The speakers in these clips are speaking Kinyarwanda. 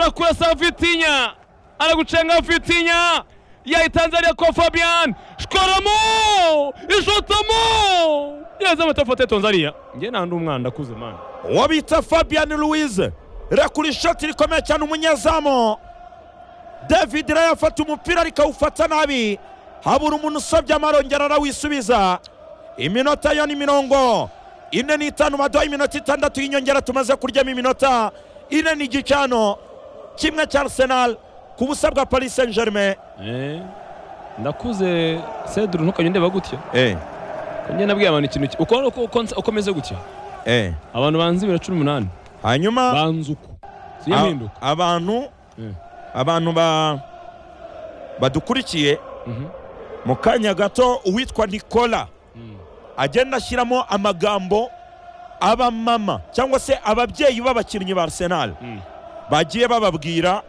anakurasa Vitinha, anagucenga Vitinha, yaitanzalia kwa Fabian Shkoramo, ishotamo yeza amatafata ya Tanzania. Nge nandi umwana ndakuze mana uwo bita fabian louise irakura ishoti rikomeye cyane umunyezamu david rayafata umupira rikawufata nabi habura umuntu usabye amarongera arawisubiza iminota yo ni mirongo ine n'itanu baduha iminota itandatu y'inyongera tumaze kuryamo iminota ine n'igicano kimwe cya arsenal ku busa bwa paris saint germain Eh, ndakuze Cedru ntukajya undeba gutya eh, njye nabwiye abantu ikintu ki- uko uko- uko nsa- uko meze gutya eh. abantu banzi bibiri na cumi n'umunani hanyuma banzi uku a- siyo impinduka abantu Eh. abantu ba badukurikiye Mhm. mu kanya gato uwitwa nicola agenda ashyiramo amagambo abamama cyangwa se ababyeyi b'abakinnyi ba arsenal Mm. bagiye bababwira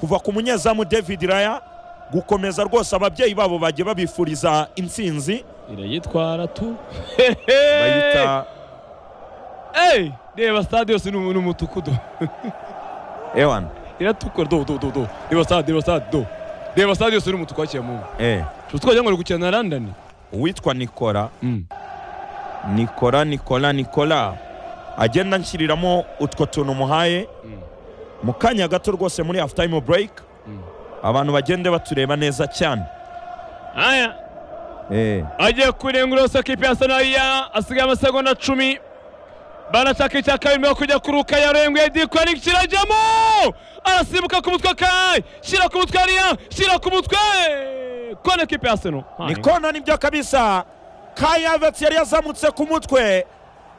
kuva ku munyezamu david raya gukomeza rwose ababyeyi babo bagiye babifuriza intsinzi irayitwara tu bayita Hey, reba stade yose ni umu- ni umutukudu ewan iratukura do do do do reba stade reba stade do reba stade yose ni umutuku wakiye mu eh. twagira ngo ni gukina na London uwitwa nicola Mm. nicola nicola nicola agenda nshyiriramo utwo tuntu muhaye Mm. mu kanya gato rwose muri half time break Mm. abantu bagende batureba neza cyane aya eh. agiye kurengura kipe ya sanariya asigaye amasegonda cumi banataka icya kabiri mbere yo kujya kuruka yarenguye dikonik kirajyamo arasimbuka ku mutwe kai shyira ku mutwe ariya shyira ku mutwe kone kipe ya seno ni kona nibyo kabisa kayavets yari yazamutse ku mutwe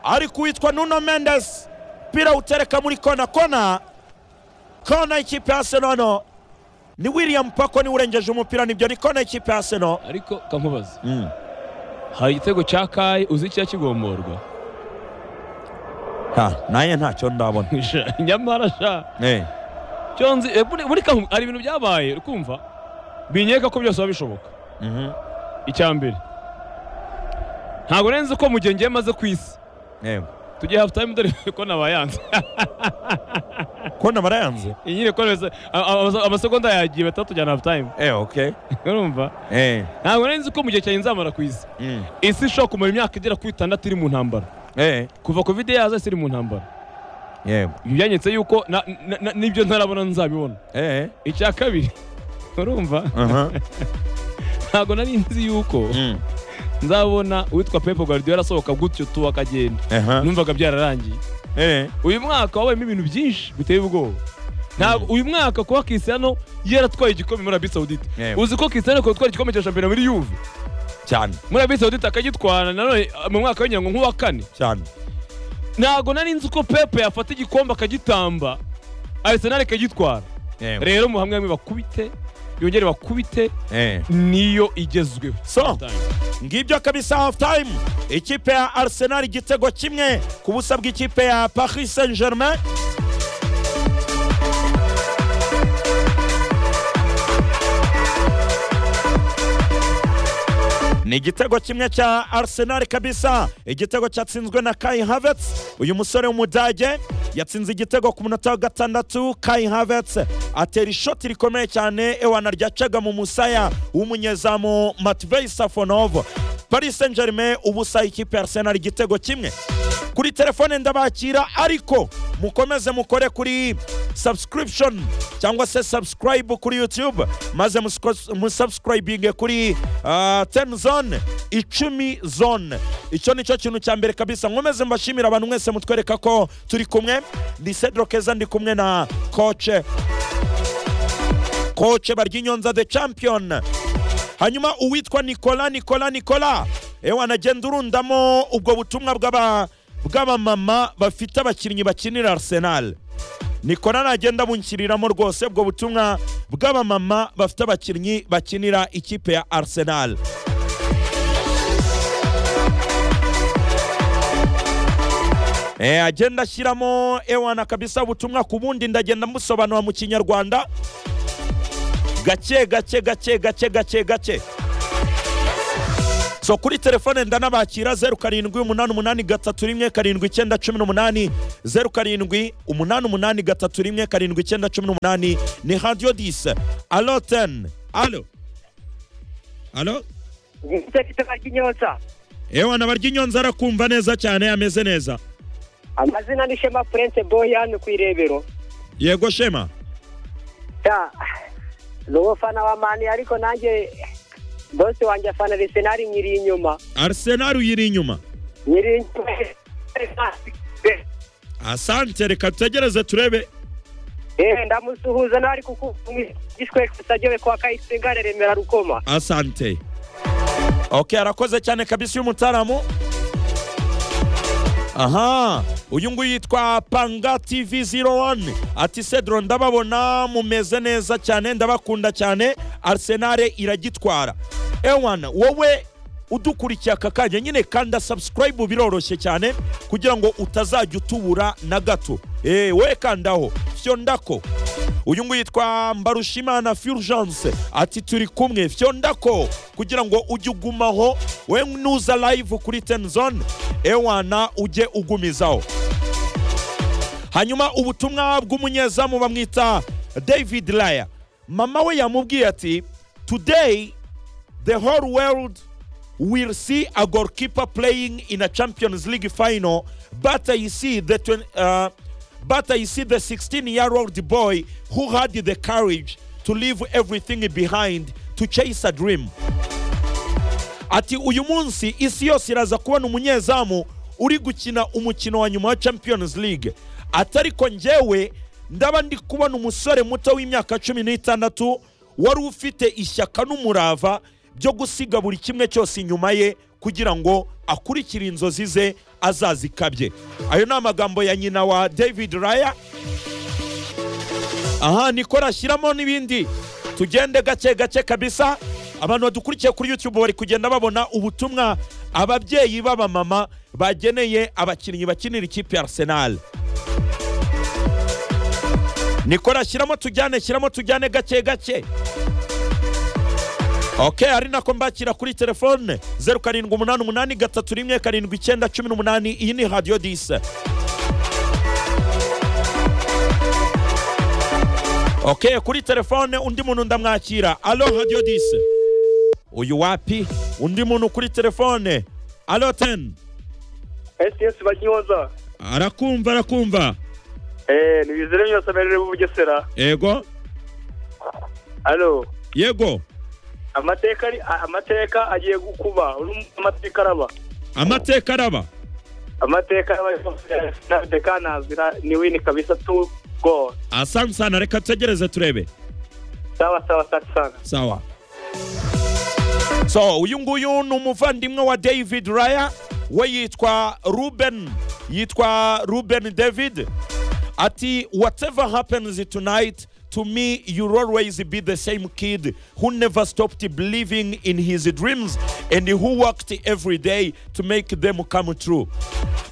ariko uwitwa nuno mendes pira utereka muri kona kona kona ikipe ya seno hano ni william pako niwe urengeje umupira nibyo ni kona ikipe ya seno ariko kamubaza mm. hari igitego cya kai uzi icya kigomborwa ha naye ntacyo ndabona nyamara sha eh. cyo nzi eh, buri- buri kamu hari ibintu byabaye ukumva binyereka ko byose biba bishoboka mhm, icya mbere ntabwo nrenze ko mu gihe ngiye maze ku isi yego. tugiye hafu tayimu dore ko nabayanze kona barayanze iyi nyine ko neza a- a- amase- amasegonda yagiye batatu tujyana hafu tayimu eh, okay. urumva eh. ntabwo nari nzi ko mu gihe cyanjye nzamara ku isi mm. isi ishobora kumara imyaka igera kuri itandatu iri mu ntambara eh. kuva covid yaza isi iri mu ntambara yego. ibi byanyetse yuko na- na- na- n'ibyo ntarabona nzabibona eh. icya kabiri urumva aha, ntabwo nari nzi yuko mm. nzabona uwitwa pepe guardiola asohoka gutyo tu akagenda aha, numvaga byararangiye eh. uyu mwaka wabayemo ibintu byinshi biteye ubwoba ntabwo uyu mwaka kuba Cristiano yaratwaye igikombe muri Arabie Saoudite Yego. uzi ko Cristiano yatwaye igikombe cya shampiyona muri Juve cyane muri Arabie Saoudite akagitwara nanone uh, mu mwaka w'inyango nk'uwa kane cyane ntabwo nari nzi ko Pepe yafata igikombe akagitamba Arsenal ikagitwara Yego. rero muhamwe hamwe bakubite yongere bakubite eh. niyo igezweho so ngibyo kabisa half time ikipe ya arsenal igitego kimwe ku busa bw'ikipe ya paris saint germain ni igitego kimwe cya arsenal kabisa igitego cyatsinzwe na kai havets uyu musore w'umudage yatsinze igitego ku munota wa gatandatu kai havets atera ishoti rikomeye cyane ewana ryacaga mu musaya w'umunyezamu matvey safonov paris saint germain ubusa ikipe ya arsenal igitego kimwe kuri telefone ndabakira ariko mukomeze mukore kuri subscription cyangwa se subscribe kuri youtube maze musko- musubscribinge kuri ah, 10 zone icumi zone icyo nicyo kintu cya mbere kabisa nkomeze mbashimira abantu mwese mutwereka ko turi kumwe ndi cedro keza ndi kumwe na koce koce baryinyonza the champion hanyuma uwitwa nicola nicola nicola ewe anagenda urundamo ubwo butumwa bw'aba- bw'abamama bafite abakinnyi bakinira arsenal nicola nagenda bunshyiriramo rwose ubwo butumwa bw'abamama bafite abakinnyi bakinira ikipe ya arsenal Eh, agenda ashyiramo ewana kabisa ubutumwa ku bundi ndagenda musobanura mu kinyarwanda gake gake gake gake gake gake so kuri telefone ndanabakira zeru karindwi umunani umunani gatatu rimwe karindwi icyenda cumi n'umunani zeru karindwi umunani umunani gatatu rimwe karindwi icyenda cumi n'umunani ni radiyo dise alo teni alo alo igikuta kitaka ry'inyotsa ewa nabarya inyonza arakumva neza cyane ameze neza amazina ni shema prince boyan ku irebero yego shema ta ni umufana wa mani ariko nanjye bose wanjye afana arisenali nyiri inyuma arisenali uyiri inyuma nyiri inyuma asante reka tutegereze turebe Eh, ndamusuhuza nawe ari kukumwigishwe kusajewe kwa kayisengane remera rukoma asante okay arakoze cyane kabisa uyu mutaramu aha uyu nguyu yitwa panga tv 01 ati cedro ndababona mumeze neza cyane ndabakunda cyane arsenal iragitwara ewana wowe udukurikiye aka kanya nyine kanda subscribe biroroshye cyane kugira ngo utazajya utubura na gato Eh, we kandaho fyondako uyu nguyu yitwa mbarushimana furgence ati turi kumwe fyondako kugira ngo ujye ugumaho we nuza live kuri tenzone ewana ujye ugumizaho hanyuma ubutumwa bw'umunyezamu bamwita david laya mama we yamubwiye ati today the whole world will see a goalkeeper playing in a champions league final but i see the twen- uh, but i see the 16 year old boy who had the courage to leave everything behind to chase a dream ati uyu munsi isi yose iraza kubona umunyezamu uri gukina umukino wa nyuma wa champions league atariko njyewe ndaba ndi kubona umusore muto w'imyaka cumi n'itandatu wari ufite ishyaka n'umurava byo gusiga buri kimwe cyose inyuma ye kugira ngo akurikire inzozi ze azazikabye ayo ni amagambo ya nyina wa david raya aha niko rashyiramo n'ibindi tugende gake gake kabisa abantu badukurikiye kuri youtube bari kugenda babona ubutumwa ababyeyi b'abamama bageneye abakinnyi bakinira ikipe ya arsenal niko rashyiramo tujyane shyiramo tujyane gake gake ok ari nako mbakira kuri telefone zeru karindwi umunani umunani gatatu rimwe karindwi icyenda cumi n'umunani iyi ni radiyo dise ok kuri telefone undi muntu ndamwakira alo radiyo dise uyu wapi undi muntu kuri telefone alo teni sts banyoza arakumva arakumva eh nibizere byose aberere bugesera yego alo yego amateka ari a- amateka agiye gukuba uri amateka araba amateka araba amateka araba na dekanazira ni wini kabisa tu go asansana reka tutegereze turebe sawa sawa asante sana sawa so uyu nguyu ni umuvandimwe wa david raya we yitwa ruben yitwa ruben david ati whatever happens tonight to me you'll always be the same kid who never stopped believing in his dreams and who worked every day to make them come true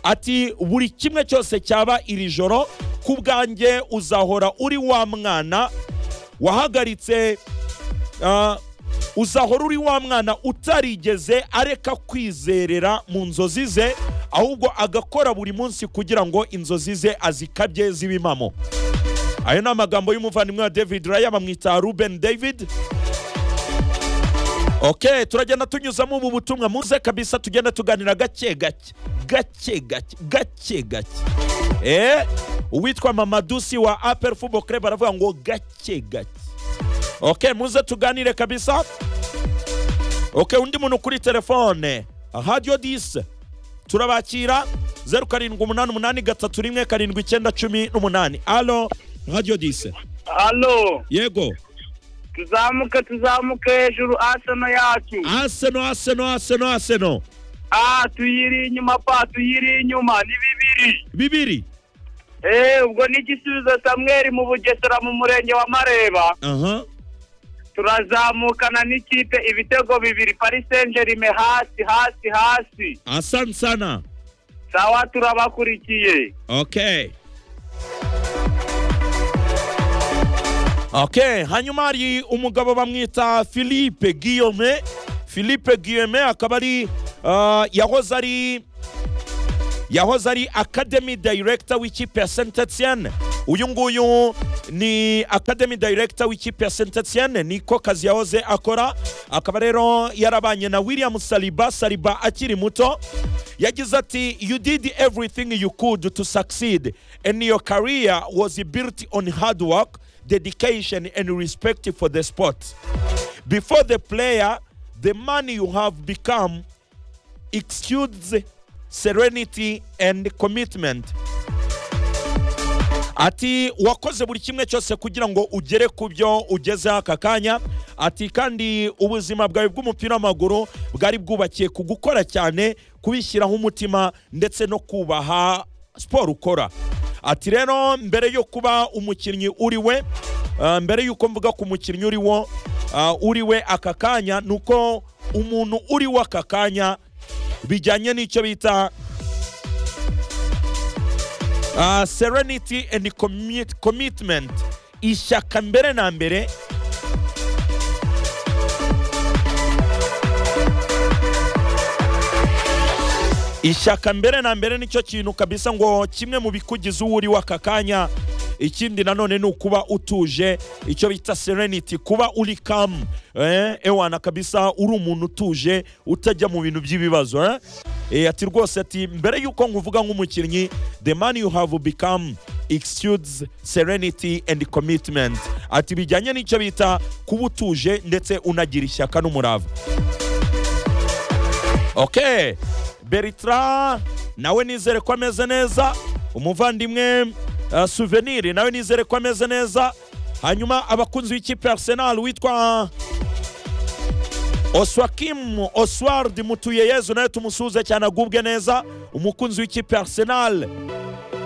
ati buri kimwe cyose cyaba iri joro ku bwanjye uzahora uri wa mwana wahagaritse Ah, uzahora uri wa mwana utarigeze areka kwizerera mu nzozi ze ahubwo agakora buri munsi kugira ngo inzozi ze azikabye z'ibimamo ayo ni amagambo y'umuvandimwe wa david raya bamwita ruben david ok turagenda tunyuzamo ubu butumwa muze kabisa tugenda tuganira gake gake gake gake gake gake eh uwitwa mamadusi wa apel football club aravuga ngo gake gake ok muze tuganire kabisa ok undi muntu kuri telefone radiyo dise turabakira zeru karindwi umunani umunani gatatu rimwe karindwi icyenda cumi n'umunani alo radiyo dise Alo, yego tuzamuke tuzamuke hejuru asano yacu. aseno aseno aseno aseno Ah, tuyiri inyuma pa, tuyiri inyuma ni bibiri. bibiri Eh, ubwo ni igisubizo Samuel mu Bugesera mu murenge wa Mareba. aha Turazamukana n'ikipe ibitego bibiri Paris Saint-Germain hasi hasi hasi. asante sana Sawa turabakurikiye. ok ok hanyuma hari umugabo bamwita philippe guillaume philippe guilleme akaba ari ah, yahoze ari yahoze ari academy director w'ikipe ya saint etienne uyu nguyu ni academy director w'ikipe ya saint etienne niko kazi yahoze akora akaba rero yarabanye na william saliba saliba akiri muto yagize ati you did everything you could to succeed and your career was built on hard work dedication and respect for the sport before the player the man you have become exudes serenity and commitment ati wakoze buri kimwe cyose kugira ngo ugere ku byo ugezeho aka kanya ati kandi ubuzima bwawe bw'umupira w'amaguru bwari bwubakiye ku gukora cyane kubishyiraho umutima ndetse no kubaha siporo ukora ati rero mbere yo kuba umukinnyi uri we ah, mbere y'uko mvuga ku mukinnyi uri wo ah, uri we aka kanya ni uko umuntu uri we aka kanya bijyanye n'icyo bita Ah, serenity and commit, commitment ishyaka mbere na mbere ishyaka mbere na mbere nicyo kintu kabisa ngo kimwe mu bikugize uwo uri w'aka kanya ikindi nanone ni ukuba utuje icyo bita serenity kuba uri kamu eh, ewana kabisa uri umuntu utuje utajya mu bintu by'ibibazo eh? eh, ati rwose ati mbere y'uko nkuvuga nk'umukinnyi the man you have become exudes serenity and commitment ati bijyanye n'icyo bita kuba utuje ndetse unagira ishyaka n'umurava okay beritra nawe nizere ko ameze neza umuvandimwe uh, souvenir nawe nizere ko ameze neza hanyuma abakunzi b'ikipe ya arsenal witwa oswakim osward mutuyeyezu nawe tumusuhuze cyane agubwe neza umukunzi w'ikipe ya arsenal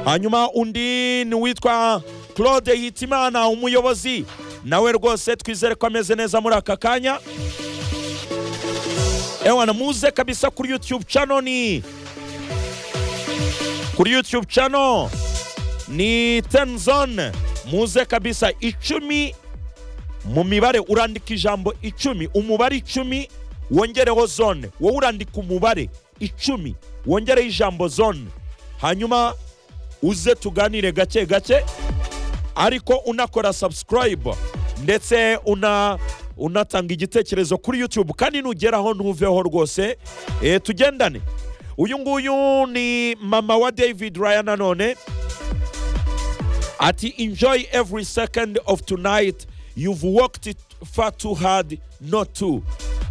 hanyuma undi ni uwitwa claude hitimana umuyobozi nawe rwose twizere ko ameze neza muri aka kanya ewana muze kabisa kuri youtube channel ni kuri youtube channel ni ten zone muze kabisa icumi mu mibare urandika ijambo icumi umubare icumi wongereho zone wowe urandika umubare icumi wongereho ijambo zone hanyuma uze tuganire gake gake ariko unakora subscribe ndetse una unatanga igitekerezo kuri youtube kandi nugeraho ntuveho rwose e, tugendane uyu nguyu ni mama wa david ryan nanone ati enjoy every second of tonight you've worked it far too hard not to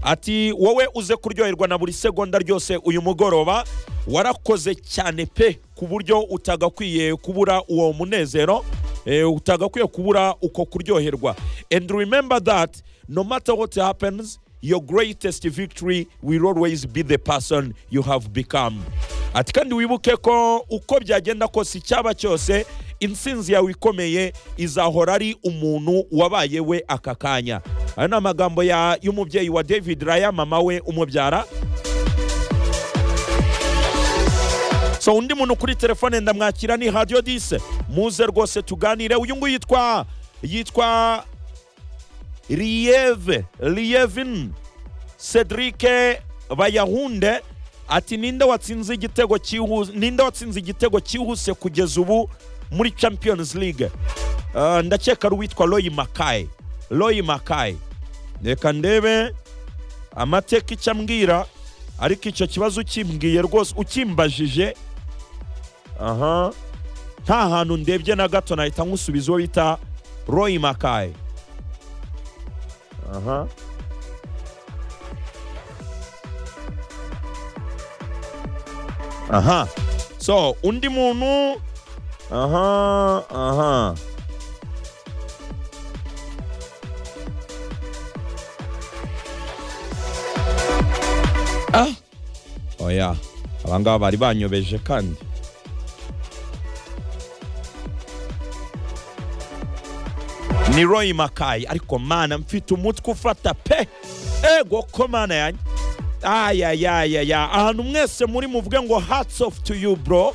ati wowe uze kuryoherwa na buri segonda ryose uyu mugoroba warakoze cyane pe ku buryo utagakwiye kubura uwo munezero eh, utagakwiye kubura uko kuryoherwa and remember that no matter what happens your greatest victory will always be the person you have become ati kandi wibuke ko uko byagenda kose icyaba cyose intsinzi yawe ikomeye izahora ari umuntu wabaye we aka kanya ayo ni amagambo ya- y'umubyeyi wa david raya mama we umubyara so undi muntu kuri telefone ndamwakira ni radio dise muze rwose tuganire uyu nguyu yitwa yitwa riyeve riyevin cedrike bayahunde ati ninde watsinze igitego cyihuse ninde watsinze igitego cyihuse kugeza ubu muri champions league Ah, ndakeka ari uwitwa roy makaye roy makaye reka ndebe amateka icyo ambwira ariko icyo kibazo ukimbwiye rwose ukimbajije aha nta hantu ndebye na gato nahita nkusubiza uwo bita roy makaye aha aha so undi muntu aha aha ah oya abangaba bari banyobeje kandi ni roy makayi ariko mana mfite umutwe ufata pe ego ko mana yanjye ayayayaya ahantu mwese muri muvuge ngo hats off to you bro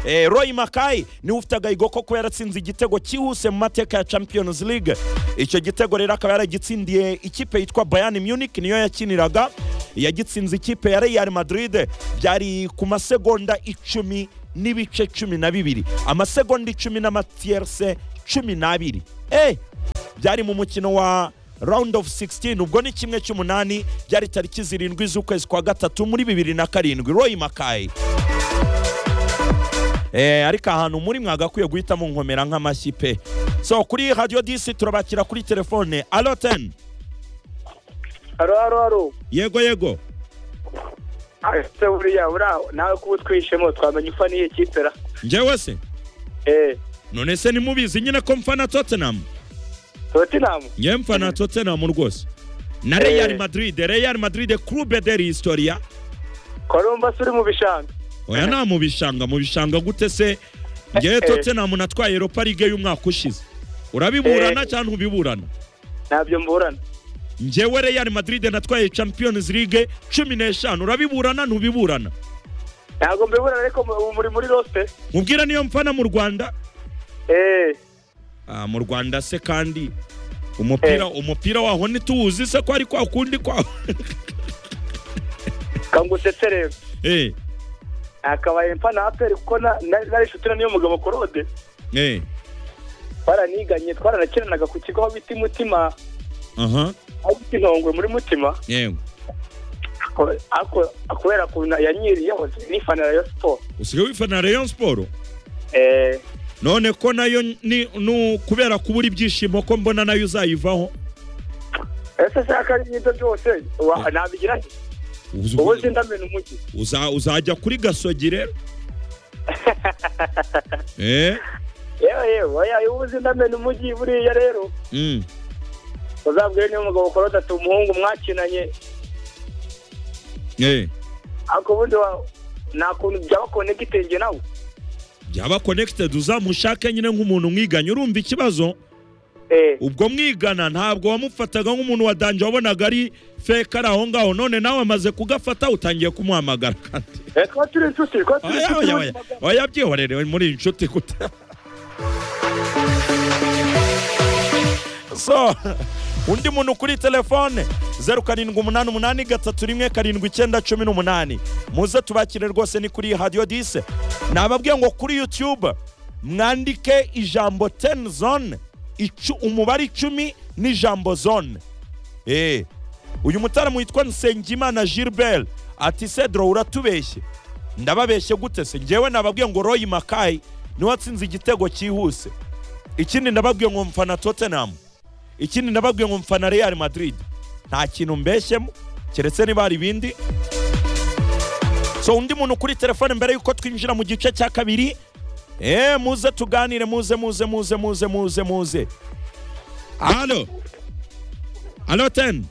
eh, roy makayi niwe ufite agahigo ko kuba yaratsinze igitego cyihuse mu mateka ya champions league icyo gitego rero akaba yaragitsindiye ikipe yitwa bayani munich niyo yakiniraga yagitsinze ikipe ya real madrid byari ku masegonda icumi n'ibice cumi na bibiri amasegonda icumi n'amatiyerse cumi n'abiri eh byari mu mukino wa round of 16 ubwo ni kimwe cy'umunani byari tariki zirindwi z'ukwezi kwa gatatu muri bibiri na karindwi roy makayi Eh, ariko ahantu muri mwagakwiye guhitamo nkomera nk'amashyi pe so kuri radio disi turabakira kuri telefone alo ten haro haro haro yego yego ese buriya uraho nawe kuba utwishemo twamenya ufa n'iyi kipe ra njyewe se eee none se nimubizi nyine ko mfana tottenham totinamu ngewe mfana tottenham rwose na Eh. real madrid real madrid club de l'historia koromba uri mu bishanga oya nta mu bishanga mu bishanga gute se ngewe Eh. tottenham natwaye europa league y'umwaka ushize urabiburana Eh. cyangwa ntubiburana ntabyo mburana ngewe real madrid natwaye champions league cumi n'eshanu urabiburana ntubiburana ntabwo mbiburana ariko mu- muri muri rosite mubwira niyo mfana mu rwanda eee Ah, mu rwanda se kandi umupira umupira waho ntituwuzi se ko ari kwa kundi kwa kangutse rero eh nakabaye mfa na aperi kuko na- na- nari inshuti na niyo mugabo korode eh twaraniganye twaranakinanaga ku kigo aho bita mutima aha aho bita intongwe muri mutima yego ko- ako- kubera ukuntu yanyiriyeho nifana rayo siporo usigaye wifana Rayon Sport eee none ko nayo ni nu kubera kubura ibyishimo ko mbona nayo uzayivaho ese shaka n'ibyo byose wa- nabigira nti Uzi- ubu sindamena umujyi uza uzajya kuri gasogi rero eh yewe yewe oya, ubu sindamena umujyi buriya rero mm. uzabwire niba umugabo korode ati umuhungu mwakinanye eh ariko ubundi wa- nta kuntu byaba konegitenge nawe byaba connected uzamushake nyine nk'umuntu mwiganye urumva ikibazo eee ubwo mwigana ntabwo wamufataga nk'umuntu wa danje wabonaga ari fake ari aho ngaho none nawe amaze kugafata utangiye kumuhamagara kandi twaba turi inshuti twaba turi Oya, inshuti oya, oya. oya byihorere muri iyi nshuti gute so undi muntu kuri telefone zeru karindwi umunani umunani gatatu rimwe karindwi icyenda cumi n'umunani muze tubakire rwose ni kuri hadiyo dise nababwiye ngo kuri yutube mwandike ijambo teni zone icu- umubare icumi n'ijambo zone Eh, uyu mutaramu witwa nsengimana gilbert ati cedro uratubeshye ndababeshye gute se ngewe nababwiye ngo roy makayi niwe watsinze igitego cyihuse ikindi ndababwiye ngo mfana tottenham ikindi ndababwiye ngo mfana real madrid nta kintu mbeshyemo keretse niba hari ibindi so undi muntu kuri telefone mbere y'uko twinjira mu gice cya kabiri eh muze tuganire muze muze muze muze muze muze alo alo ten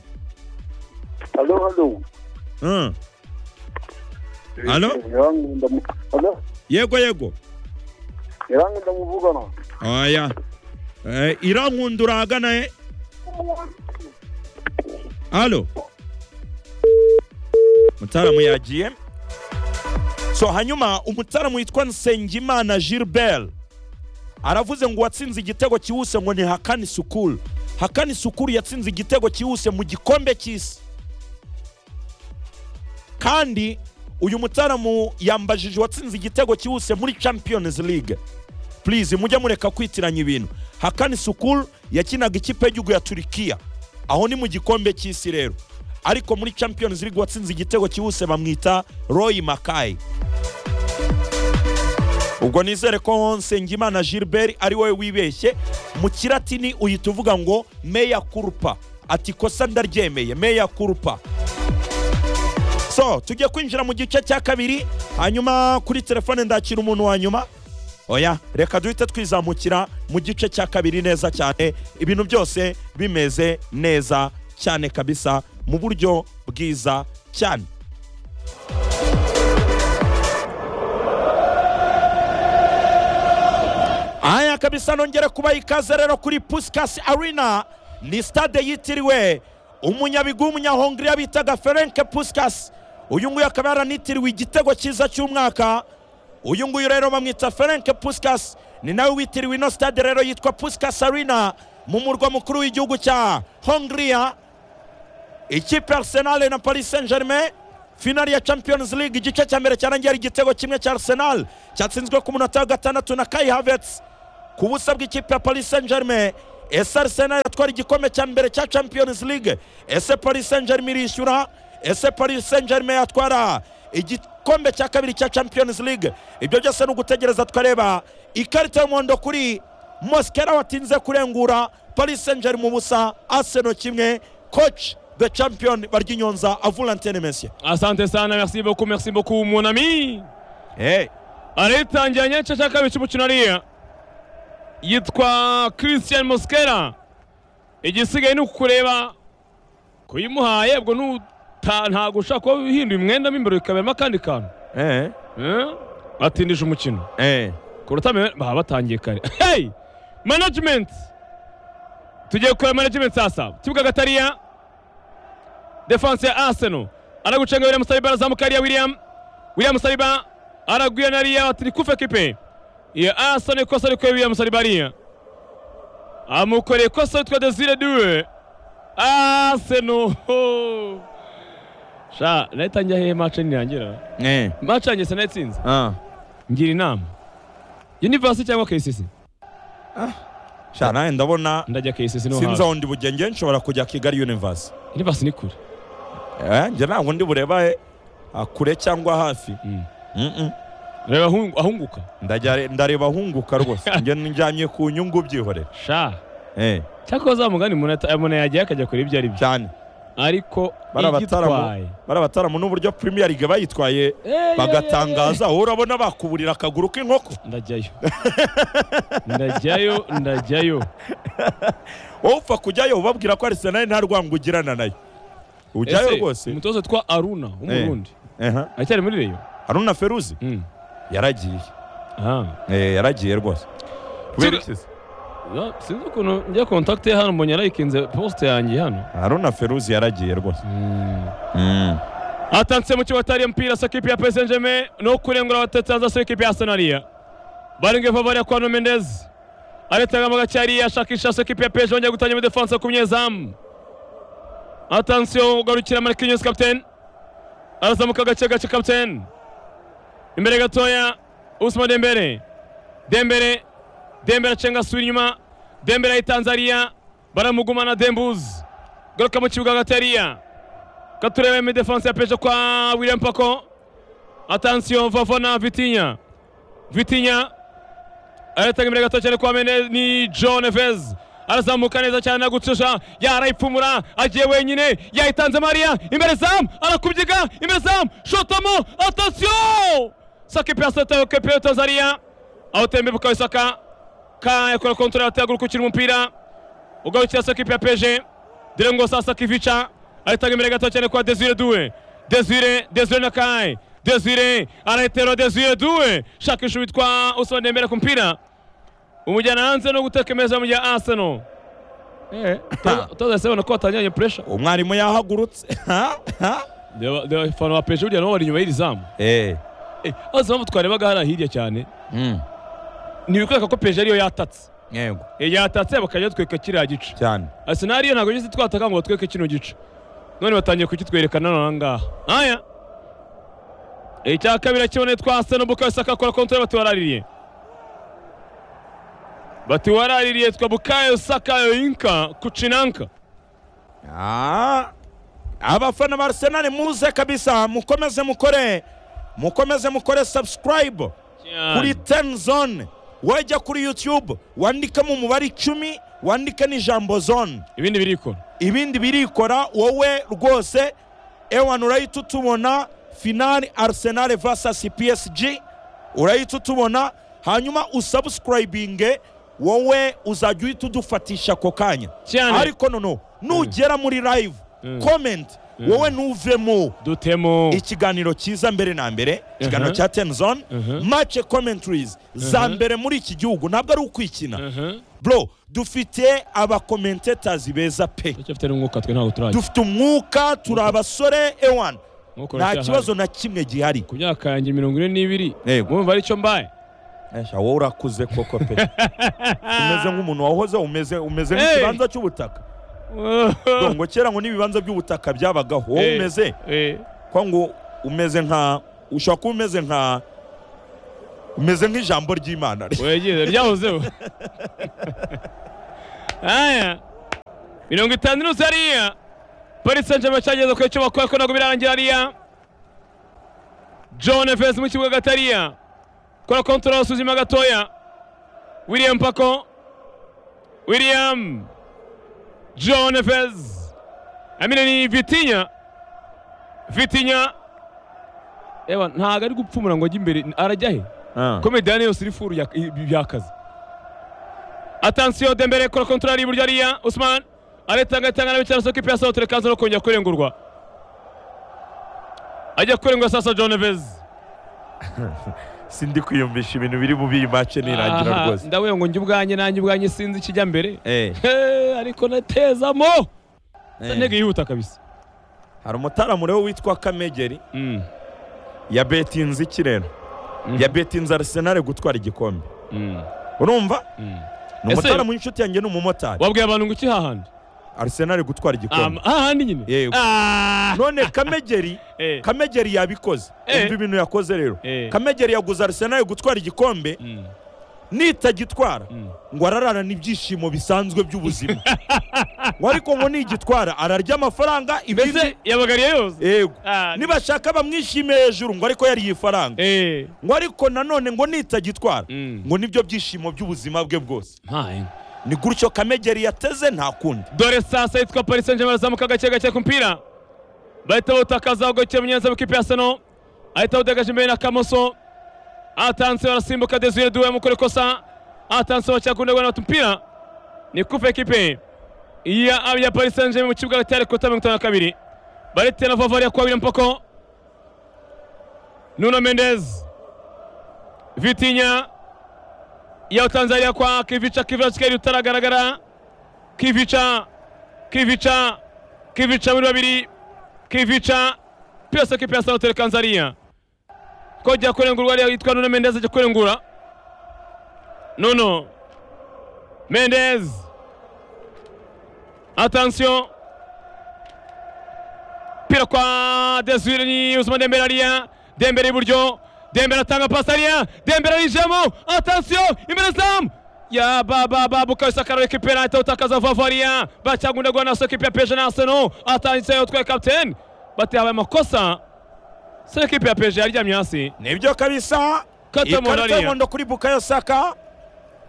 Halo, halo. Mm. Halo? Yangu ndamu. Halo, yego yego yangu ndamuvugana. oya eh, irankunda urahagana e alo mutaramu yagiye so hanyuma umutaramu witwa nsengimana gilbert aravuze ngo uwatsinze igitego cyihuse ngo ni hakani sukuru hakani sukuru yatsinze igitego cyihuse mu gikombe cy'isi kandi uyu mutaramu yambajije uwatsinze igitego cyihuse muri champions league please mujye mureka kwitiranya ibintu hakani sukuru yakinaga ikipe y'igihugu ya turikiya aho ni mu gikombe cy'isi rero ariko muri champions league watsinze igitego cyihuse bamwita roy makayi ubwo nizere ko nsengimana gilbert ari wowe wibeshye mu kiratini uhita uvuga ngo meya kurupa ati kosa ndaryemeye meya kurupa so tujye kwinjira mu gice cya kabiri hanyuma kuri telefone ndakira umuntu wa nyuma oya reka duhite twizamukira mu gice cya kabiri neza cyane ibintu byose bimeze neza cyane kabisa mu buryo bwiza cyane aya kabisa nongere kubaha ikaze rero kuri pusikasi arena ni sitade yitiriwe umunyabigu w'umunyahongiriya bitaga ferenke pusikasi uyu nguyu akaba yaranitiriwe igitego cyiza cy'umwaka uyu nguyu rero bamwita Ferenc Puskas ni nawe witiriwe ino stade rero yitwa Puskas Arena mu murwa mukuru w'igihugu cya Hongria ikipe ya Arsenal na Paris Saint Germain finali ya Champions League igice cya mbere cyarangiye ari igitego kimwe cya Arsenal cyatsinzwe ku munota wa gatandatu na Kai Havertz ku busa bw'ikipe ya Paris Saint Germain ese Arsenal yatwara igikombe cya mbere cya Champions League ese Paris Saint Germain irishyura ese Paris Saint Germain yatwara igikombe cya kabiri cya Champions League ibyo byose ni ugutegereza twareba ikarita y'umuhondo kuri Mosquera watinze kurengura Paris Saint Germain ubusa Arsenal kimwe coach the champion Baryinyonza avulantene Messi asante sana merci beaucoup merci beaucoup mon ami hey. aritangira nyice cya kabiri cy'umukino ariya yitwa christian mosquera igisigaye ni ukukureba kuyimuhaye ubwo nuta- ntabwo ushaka kuba uhinduye umwenda mo imbere bikaberamo akandi kantu Eh. Eh? batindije umukino Eh. kuruta mbere baba batangiye kare hey management tugiye kureba management sasa kibuga gatariya defense ya arsenal aragucenga william saliba arazamuka hariya william william saliba araguye na hariya ati kufe kipe ya arsenal ikosa rikuye william saliba hariya amukoreye ikosa yitwa desire duwe arsenal ho. sha nahita njya hehe mace nirangira Eh. mace yanjye sinayitsinze Ah. ngira inama univasi cyangwa kcc Sha nawe ndabona ndajya kcc no sinzi hafi aho ndi bujye njye nshobora kujya Kigali Universe. univasi ni kure Eh, njye ntabwo ndi bureba eh, ah, kure cyangwa hafi. Mm. Mm-mm. reba ahungu- ahunguka Ndajya- ndareba ahunguka rwose njye njyanye ku nyungu byihorera sha Eh, cyakora za mugani umuntu ata- umuntu yagiye akajya kure ibyo ari byo cyane ariko bari igitwaye abataramu bari abataramu n'uburyo Premier League bayiitwaye Eh, bagatangaza wowe urabona bakuburira akaguru k'inkoko ndajyayo ndajyayo ndajyayo wowe upfa kujyayo ubabwira ko Arsenal nta rwango ugirana nayo ujyayo Ese, rwose umutoza witwa aruna w'umurundi Ehe. aracyari muri reyo Haruna Feruzi Mm. yaragiye Ah. Eh, yaragiye rwose kubera iki se? Ya, sinzi ukuntu njya kontakite ye hano mbonye arayikinze posite yanjye hano Haruna Feruzi yaragiye rwose Mm. atanse mu kibuga atari mpira sa kipe ya PSG Saint Germain no kurengura abatetsanza sa kipe ya Arsenal ya baringe favoria kwa Mendes aretanga magachari ashakisha sa kipe ya PSG wongera gutangira muri defense ku munyezamu attention ugarukira Marquinhos captain arazamuka gace gace captain imbere gatoya Ousmane Dembele Dembele Dembele acenga asubira inyuma Dembele ayitanzariya baramugumana Dembuz garuka mu kibuga gatariya katurebe mu defense ya peje kwa William Paco attention Fofana Vitinha Vitinha aratanga imbere gato cyane kwa Mendes ni John Neves arazamuka neza cyane agucisha yarayipfumura agiye wenyine yayitanze Maria imbere zamu arakubyiga imbere zamu shotamo attention Saki pesa tayo kepe Tanzania awutembe bukawisaka ka yakora kontrol atagura kukira umupira ugarukira Saki ya peje Direngo sasa kivica ahitaga imbere gato cyane kwa Desire Due. Desire, Desire Nakai. Desire anaitero Desire Due. Shakisha witwa Usman Dembele ku mpira. Umujyana hanze no gutekemeza mu gihe Arsenal. Eh, toza sema nako atanyanye pressure. umwarimu yahagurutse Ha? Ha? Deba deba fano apeje ujya no wari nyuma y'irizamu. Eh. Eh, azo mpamvu twarebaga hariya hirya cyane. Mm. Ni bikwereka ko peje ariyo yatatse. yego Eh, Yatatse bakajya tweka kiriya gice. cyane Arsenal yo ntabwo yigeze twataka ngo batweke kino gice none batangiye kukitwerekana nonaha ngaha aya icya kabiri akiboneye twa Arsenal Bukayo Saka akora kontra bati waraririye bati waraririye twa Bukayo Saka yoyinka kucinanka Ah. abafana ba arsenal muze kabisa mukomeze mukore mukomeze mukore subscribe kuri ten zone wajya kuri youtube wandikamo umubare icumi wandika n'ijambo zone ibindi birikora ibindi birikora wowe rwose ewan urahita utubona finali arsenal vs psg urahita utubona hanyuma usubscribinge wowe uzajya uhita udufatisha ako kanya cyane ariko noneho nugera muri live Mm. comment wowe ntuvemo dutemo ikiganiro cyiza mbere na mbere ikiganiro Uh-huh. cya ten zone Uh-huh. match commentaries za Uh-huh. mbere muri iki gihugu ntabwo ari ukwikina Mhm. bro dufite abakomentators beza pe Turacyafite n'umwuka twe ntabwo turajya dufite umwuka turi abasore ewan Mukora nta icyaha. kibazo na kimwe gihari ku myaka yanjye mirongo ine n'ibiri yego mwumva aricyo mbaye Esha, wowe urakuze koko pe umeze nk'umuntu wahoze umeze umeze Hey. nk'ikibanza cy'ubutaka ngo kera ngo n'ibibanza by'ubutaka byabagaho wowe Hey. umeze Eh, kwa ngo umeze nka ushobora kuba umeze nka umeze nk'ijambo ry'imana wegeze ryahozeho aya mirongo itanu inusu hariya paris saint germain cyageze ku cyo bakora ko ntabwo birarangira hariya john fes mu kibuga hagati hariya kora kontorora usuzuma gatoya william pako william john fes amine ni vitinya vitinya ewa ntabwo ari gupfumura ngo ajye imbere arajya he Ah. komediyani yose iri furu ya- i- yakaze atansiyo dembere kora kontorari iburyo hariya usman aretanga itanga na bicara soko ipi asohotera kaza no kongera kurengurwa ajya kurengwa sasa john vez sindi kwiyumvisha ibintu biri mu biyi make nirangira rwose ndavuga ngo njye ubwanjye nanjye ubwanjye sinzi ikijya mbere Eh, Eh, ariko natezamo eh. ntego yihuta kabisa hari umutaramu rero witwa kamegeri Mm, yabetinze iki rero Mhm. yabetinze arisenali gutwara igikombe mm, urumva mm. ni Ese- umutaramu w'inshuti yanjye ni umumotari wabwiye abantu ngo iki hahandi arisenali gutwara Am- igikombe hahandi nyine Yego. Ah, none kamegeri eh, kamegeri yabikoze Eh. umva ibintu yakoze rero Eh. kamegeri yaguze arisenali gutwara igikombe mm, nitagitwara mm. ngo ararana n'ibyishimo bisanzwe by'ubuzima ngo ariko ngo nigitwara ararya amafaranga ibindi mbese yabagariye yose yego Ah, ni- nibashaka bamwishime hejuru ngo ariko yariye ifaranga Eh, ngo ariko nanone ngo nitagitwara Mm. ngo nibyo byishimo by'ubuzima bwe bwose ntahe. ni gutyo kamegeri yateze nta kundi dore sasa yitwa paris saint germain azamuka gake gake ku mupira bahita bawutakaza bagakira munyenzi w'ikipe ya seno ahita awudagaje imbere na kamoso atanse barasimbuka desire duwe mukora ikosa atanse bacyakunda guhana umupira ni kupe ekipe ya ya paris saint germain mu kibuga hagati hari kota mirongo itanu na kabiri barite na vavariya kwa william poko nuno mendez vitinya ya tanzania kwa kivica kivica kikari utaragaragara kivica kivica kivica muri babiri kivica pyose kipyasa hotel kanzaria ko jya kurengurwa ariyo yitwa nuno mendez ajya kurengura nuno mendez atansiyo pira kwa desire ni usman dembele ariya dembele iburyo dembele atanga pasi ariya dembele arijemo atansiyo imbere zamu ya baba babu kabisa karareka ipenaliti utakaza vavariya bacyagundagwa na sokipe ya peje na arsenal atangitse yotwaye kapiteni bati habaye amakosa se ekipe ya peje yaryamye hasi nibyo kabisa Kata ikarita morariya. y'umuhondo kuri bukayo saka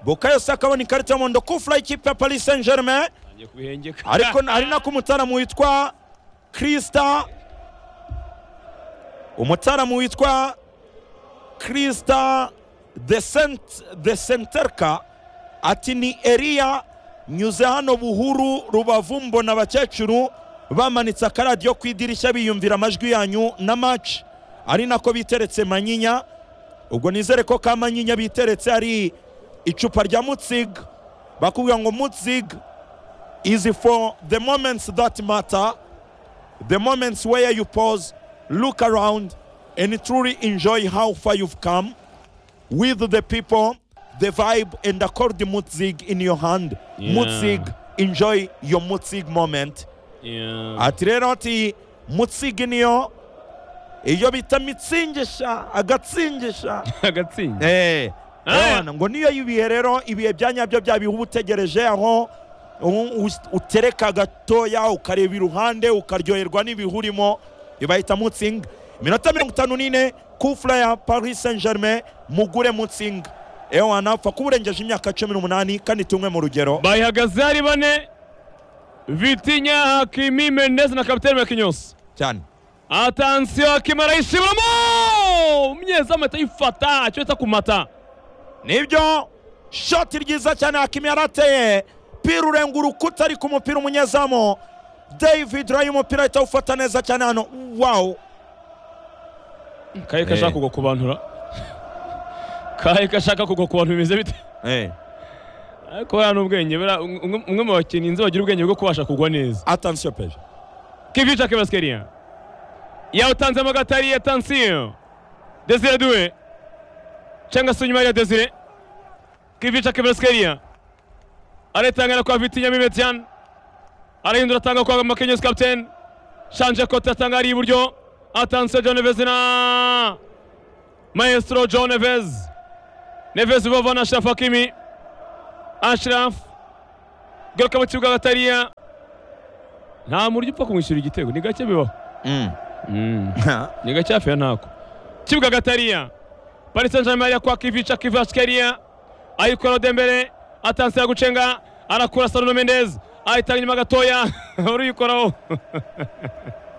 bukayo saka abona ikarita y'umuhondo ku furayi ikipe ya paris saint germain ariko hari nako umutaramu witwa kirisita umutaramu witwa kirisita de Sent- de senterka ati ni eriya nyuze hano buhuru rubavu mbona abakecuru bamanitse akaradiyo ku idirishya biyumvira amajwi yanyu na maci ari nako biteretse manyinya ubwo nizere ko ka manyinya biteretse ari icupa rya mutzig bakubwira ngo mutzig is for the moments that matter, the moments where you pause, look around, and truly enjoy how far you've come with the people, the vibe, and accord the mutzig in your hand. Yeah. Mutzig, enjoy your mutzig moment. Ati rero ati mutzig niyo iyo bita mitsingisha agatsingisha agatsinda Eh, Ah. urabona, ngo niyo ibihe rero ibihe bya nyabyo bya bihe uba utegereje aho u- u- utereka gatoya ukareba iruhande ukaryoherwa n'ibihurimo ibahita mutsinga iminota mirongo itanu n'ine kufura ya paris saint germain mugure mutsinga ewa napfa kuba urengeje imyaka cumi n'umunani kandi tumwe mu rugero bayihagaze ari bane vitinya hakimi mendez na kapiteni mekinyose cyane atansiyo hakimi arayishibamo umunyezamu ahita yifata icyo bita kumata nibyo shoti ryiza cyane hakimi yarateye pira urenga urukuta ariko umupira umunyezamu david rayo umupira ahita awufata neza cyane hano wawu kaye kashaka kugwa ku bantura kaye kashaka kugwa ku bantu bimeze bite ariko buriya ni ubwenge buriya umwe- umwe mu bakinnyi nzi bagira ubwenge bwo kubasha kugwa neza atansiyo peje kivica kebasikeriya yawutanzemo agatari ya tansiyo desire duwe cyangwa se inyuma ya desire kivica kevreskeria aritangana kwa vitinya mimetian arahindura atanga kwa makenyos captain shanje kote atanga ari iburyo atanse john neves na maestro john neves neves bova na ashraf hakimi ashraf garuka mu kibuga agatariya nta muryo upfa kumwishyura igitego ni gake bibaho Mm. ni gake hafi ya ntako kibuga agatariya paris saint germain ya kwa kivica kivaskeria ayikora dembele atanse ya gucenga arakura saruno mendez ayitanga inyuma gatoya uruyikoraho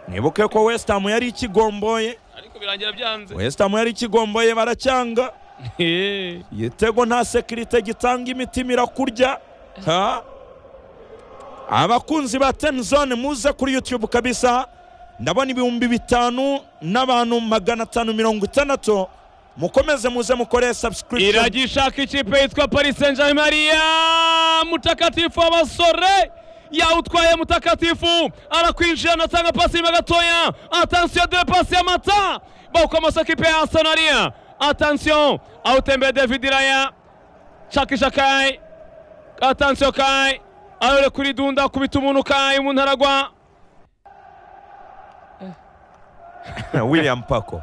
nibuke ko west ham yari ikigomboye ariko birangira byanze west ham yari ikigomboye baracyanga Eh. igitego nta sekirite gitanga imitima irakurya Ha? abakunzi ba tenizone muze kuri yutube kabisa ndabona ibihumbi bitanu n'abantu magana atanu mirongo itandatu mukomeze muze mukore subscription iragishaka ikipe yitwa paris saint germain ariya mutakatifu abasore yawutwaye mutakatifu arakwinjira anatanga pasi nyuma gatoya atansiyo dore pasi ya mata bakomasa kipe ya asonaria atansiyo awutembeye david iraya shakisha kai atansiyo kai arore kuri dunda akubita umuntu kai umuntu aragwa william pako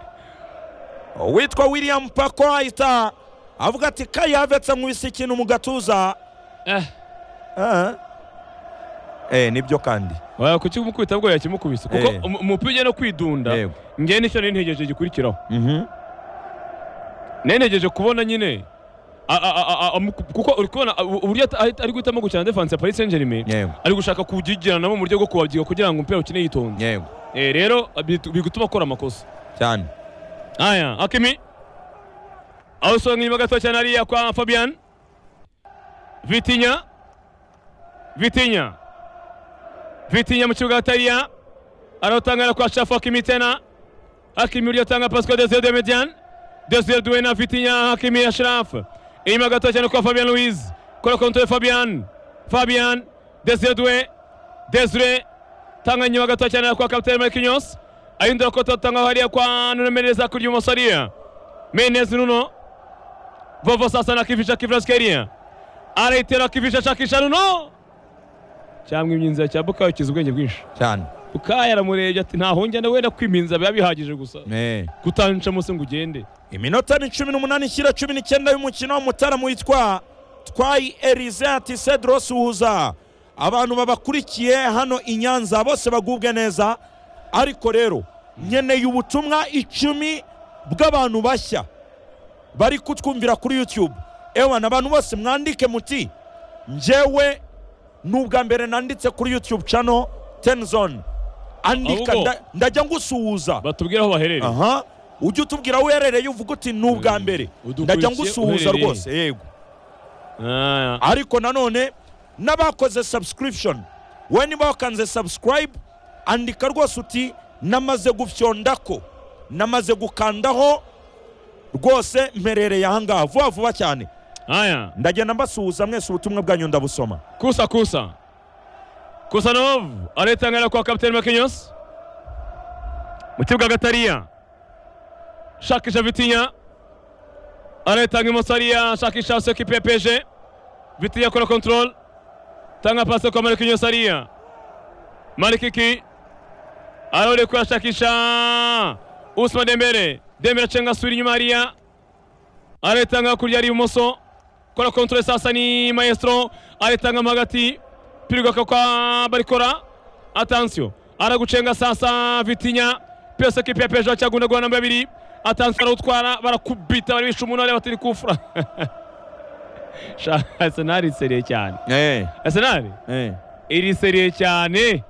uwitwa william pako ahita avuga ati kayavetse nkubise ikintu mu gatuza eh Ah. eh nibyo kandi oya kukimukubita bwo yakimukubise kuko Eh. umu- umupira ujya no kwidunda Yego. ngewe nicyo nari ntegereje gikurikiraho Mhm. nenegeje kubona nyine a- a- a- a- amu- kuko uri kubona a- uburyo ata- ari- ari guhitamo gukina defense ya Paris Saint-Germain Yego. ari gushaka kugigiranamo mu buryo bwo kubabyika kugira ngo umupira ukine yitonze yego Eh, rero bitu- bigutuma akora amakosa cyane aya akimi aho usanga inyuma gato cyane hariya kwa Fabian Vitinya Vitinya Vitinya mu kibuga hatariya aratangana kwa Shafa Hakimi tena Hakimi uriyo atanga Pascal Desire de Median Desire Duena Vitinya Hakimi Ashraf inyuma gato cyane kwa Fabian Luiz kora kontre Fabian Fabian Desire Due Desire tanga inyuma gato cyane kwa Captain Marquinhos ahindura ko tatanga hariya kwa Nuno Mendes hakurya ibumoso hariya Mendes Nuno Vovo sasa na kivisha Kivraskeriya araitera kivisha shakisha Nuno cyangwa imyinzira cya Bukayo kizi ubwenge bwinshi cyane Bukayo aramurebye ati ntaho njya wenda kwiminza biba bihagije gusa Eh. kutanca munsi ngo ugende iminota ni cumi n'umunani ishyira cumi n'icyenda y'umukino umutaramu witwa twayi erize ati cedro suhuza abantu babakurikiye hano i nyanza bose bagubwe neza ariko rero nkeneye ubutumwa icumi bw'abantu bashya bari kutwumvira kuri youtube ewana abantu bose mwandike muti njyewe ni ubwa mbere nanditse kuri youtube channel tenzone andika Ahubwo- nda- ndajya ngusuhuza batubwire aho baherereye aha ujye utubwira aho uherereye uvuga uti ni ubwa mbere Udukurikiye ndajya ngusuhuza uherereye. rwose yego Ah, ariko nanone n'abakoze subscription we niba wakanze subscribe andika rwose uti namaze gufyondako namaze gukandaho rwose mperereye ahangaha vuba vuba cyane aya ndagenda mbasuhuza mwese ubutumwa bwanyu ndabusoma Kusa Kusa. Kusanov aritangana kwa Captain Marquinhos. Mu kibuga Gatariya. Shakisha Vitinya. Aritanga imoso hariya shakisha hasi ekipe ya PSG. Vitinya akora control. Tanga pasi kwa Marquinhos hariya. Marikiki. Arore kwa shakisha. Usman Dembele. Dembele achenga suri nyuma hariya. Aritanga kurya ari ibumoso kora kontre sasa ni maestro aritangamo hagati pirwa kwa barikora atansio aragucenga sasa vitinya pesa ekipe ya pejo acyagunda guhana namba babiri atansio arawutwara barakubita bari bisha umuntu areba ati ni kufura Sha- arsenal iseriye cyane arsenal iriseriye cyane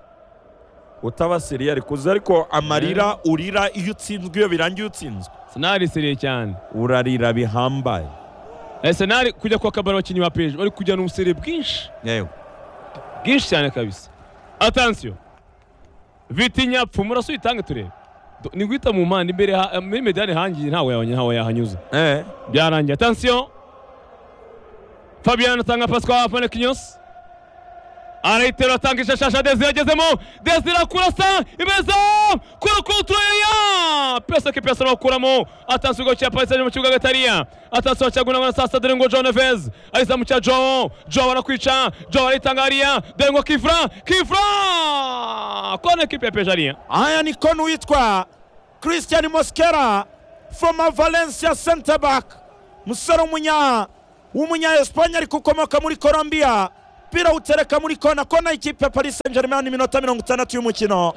utabasiriye ariko uzi ariko amarira urira iyo utsinzwe iyo birangiye utsinzwe arsenal iseriye cyane urarira bihambaye arsenal kujya kwa kabari abakinnyi ba pejo bari kujya n'ubusere bwinshi yego bwinshi cyane kabisa atansiyo vitinya pfuma urasuyitange turebe Do- ni guhita mu mpande imbere ha- muri medani hangiye ntawe yabonye ntawe yahanyuze eh byarangiye atansiyo fabian atanga pasi kwa fanekinyos arayitera atanga ishashasha Desire agezemo Desire akurasa imeza kuri kutureya pesa ke pesa bakuramo atansi go cya Paris Saint-Germain mu kibuga gatariya atansi wachaguna na sasa dore ngo John Neves ahisa mu cya Joe Joe arakwica Joe aritangariya dore ngo Kifra Kifra kone kipe pejaria haya ni kona witwa christian mosquera former valencia center back umusore w'umunya w'umunya espanye ariko ukomoka muri colombia umupira awutereka muri kona kona y'ikipe ya paris saint germain iminota mirongo itandatu y'umukino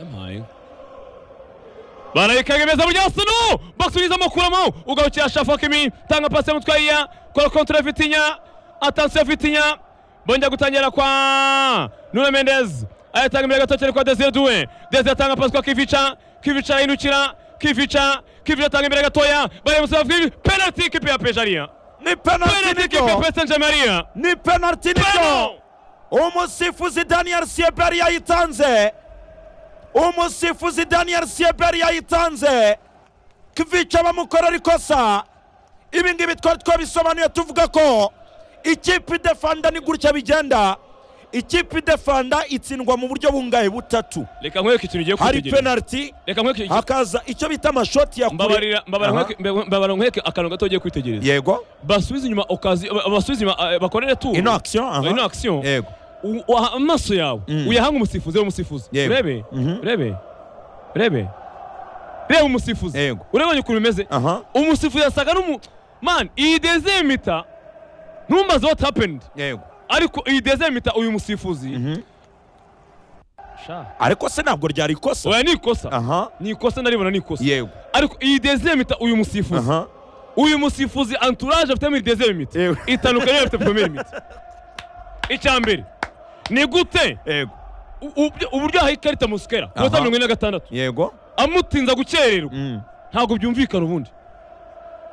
barayikagamiza mu gyasino baksubiza amakuramo ugarukira shafakimi tanga pasi mutwaiya kora kontra vitinya atansiyo vitinya bongera gutangira kwa nuna mendez ayatanga imbere gatokere kwa desire duwe desire atanga pasi kwa kivica kivica ahindukira kivica kivica atanga imbere gatoya baremusaba kivi penalty ikipe ya pejaria ni penalty penalty ikipe ya nibyo pesa njamaria ni penalty nibyo pano umusifuzi daniel sieberi yayitanze umusifuzi daniel sieberi yayitanze kvica bamukorera ikosa ibi ngibi twari twabisobanuye tuvuga ko ikipe idefanda ni gutya bigenda ikipe idefanda itsindwa mu buryo bungahe butatu reka nkwereke ikintu ugiye hari kwitegereza penaliti reka nkwereke hakaza icyo bita amashoti ya kure mbabarira mbabarira Aha. nkwereke- mbe- mbabarira nkwereke akantu gato ugiye kwitegereza yego basubize inyuma okazi ba- basubize inyuma eh, bakorere tu ino akisiyo ino action yego U- uha- amaso yawe Mm. uyahanga umusifuzi reba umusifuzi Yego. rebe Mhm. rebe rebe reba umusifuzi Yego. urabonye ukuntu bimeze aha umusifuzi yasaga n'umu man iyi dezeye mita ntumbaze what happened yego ariko iyi dezeye mita uyu musifuzi Mhm. sha ariko se ntabwo ryari ikosa oya ni ikosa aha ni ikosa ndaribona ni ikosa yego ariko iyi dezeye mita uyu musifuzi aha uyu musifuzi anturage afite muri dezeye mita Yewe. itandukanye afite promere mita icya mbere ni gute yego u- u- uburyo yahaye ikarita musikera ku Aha. minota mirongo ine na gatandatu yego amutinza gukererwa Mm. ntabwo byumvikana ubundi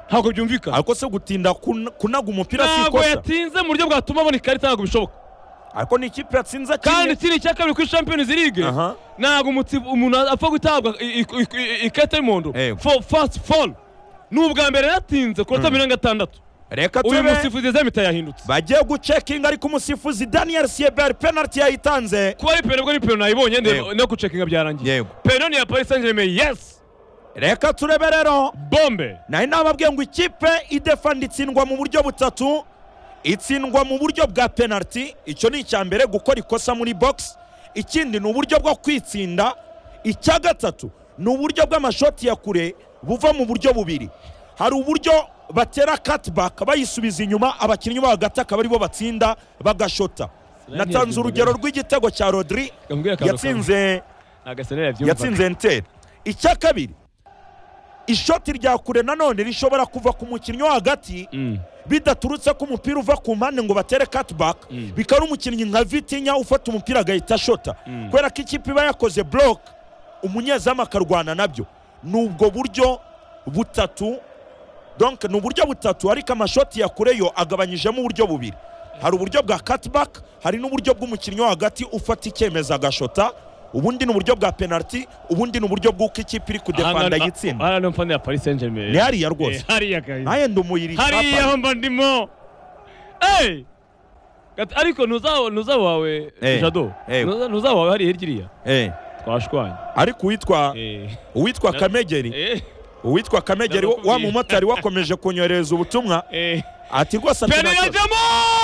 ntabwo byumvikana ariko se gutinda kun- kunaga umupira si ntabwo ikosa yatinze mu buryo bwatuma abona ikarita ntabwo bishoboka ariko ni ikipe yatsinze kandi kimwe ikindi cya kabiri kuri champions league Aha. ntabwo umuti- umuntu apfa gutabwa i- i- i- i- ikarita y'umuhondo Yego. For- first fall ni ubwa mbere yatinze ku minota mirongo ine na gatandatu reka uyu tube musifuzi dezemita yahindutse bagiye gucekinga ariko umusifuzi daniel sieber penaliti yayitanze kuba ari peno bwo ni peno nayibonye Yego. ndeba- no gucekinga byarangiye Yego. peno ni iya paris saint germain yes reka turebe rero bombe nari nababwiye ngo ikipe idefanda itsindwa mu buryo butatu itsindwa mu buryo bwa penaliti icyo ni icya mbere gukora ikosa muri box ikindi ni uburyo bwo kwitsinda icya gatatu ni uburyo bw'amashoti ya kure buva mu buryo bubiri hari uburyo batera cutback bayisubiza inyuma abakinnyi bo hagati akaba aribo batsinda bagashota natanze urugero rw'igitego cya rodri Kambwira akantu yatsinze agasenera yabyumva yatsinze enteri icya kabiri ishoti rya kure nanone rishobora kuva ku mukinnyi wo hagati Mm. bidaturutse ko umupira uva ku mpande ngo batere cutback bikaba ari umukinnyi nka vitinya ufata umupira agahita ashota kubera ko ikipe iba yakoze block umunyezamu akarwana nabyo ni ubwo buryo butatu donc ni uburyo butatu ariko amashoti ya kure yo agabanyijemo uburyo bubiri hari uburyo bwa cutback hari n'uburyo bw'umukinnyi wo hagati ufata icyemezo agashota ubundi ni uburyo bwa penalty ubundi ni uburyo bw'uko ikipe iri kudefanda yitsinda hariya niho mfana ya paris saint germain ni hariya rwose hariya kabisa naye ndumuyiri hariya ho mba ndimo Hey! Kati- ariko ntuza- ntuza wawe Eh. jado Eh. Ntuza- ntuza wawe hariya hirya Eh, twashwanye ariko uwitwa Eh. uwitwa kamegeri Eh. uwitwa kamegeri wa- wa Ndakubwiye. mumotari wakomeje kunyohereza ubutumwa Eh. ati rwose peno ya antonio jamo